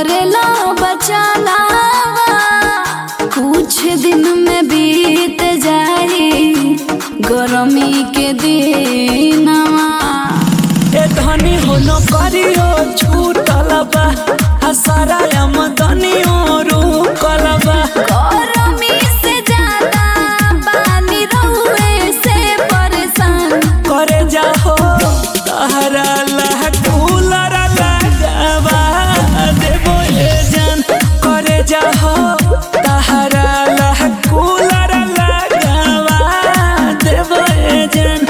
करेला बचाना कुछ दिन में बीत जाई गरमी के दिनवा ए धनी हो न करियो छूटल बा आ सारा आमदनियो रुकल बा गरमी से ज्यादा पानी रहुए से परेशान करे जाहो तहरा ला कूलर लगावा देबो ए जान करे जाहो तहरा ला कूलर लगावा देबो ए जान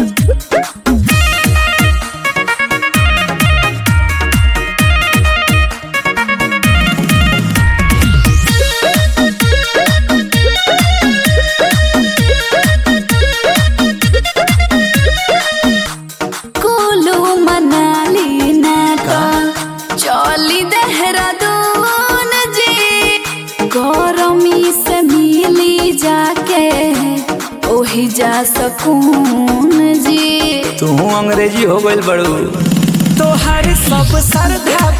कुल्लू मनाली नाका चली देहरादून जी गरमी से मिली जाके ओही जा सकून जी तू अंग्रेजी हो गइल बड़ू तोहर सब श्रद्धा